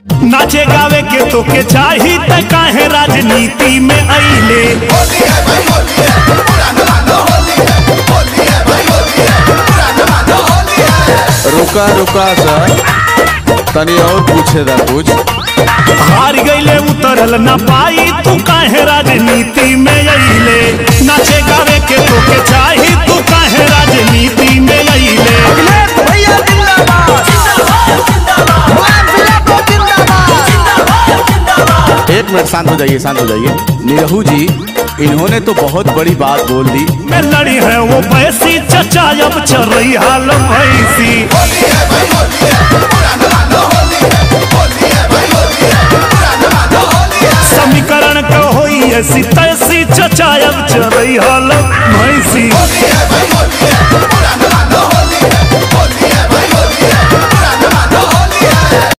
नाचे गावे के तो के चाही त काहे राजनीति में अइले रुका रुका सर तनी और पूछे दा कुछ हार गईले उतरल न पाई तू काहे राजनीति में अइले नाचे गावे के तो के चाही तू काहे राजनीति में अइले भैया जिंदाबाद मुलायम सिंह को जिंदाबाद एक मिनट शांत हो जाइए शांत हो जाइए निरहू जी इन्होंने तो बहुत बड़ी बात बोल दी में लड़ी है वो भैंसी चचा अब चल रही हाल भैंसी समीकरण का होई ऐसी तय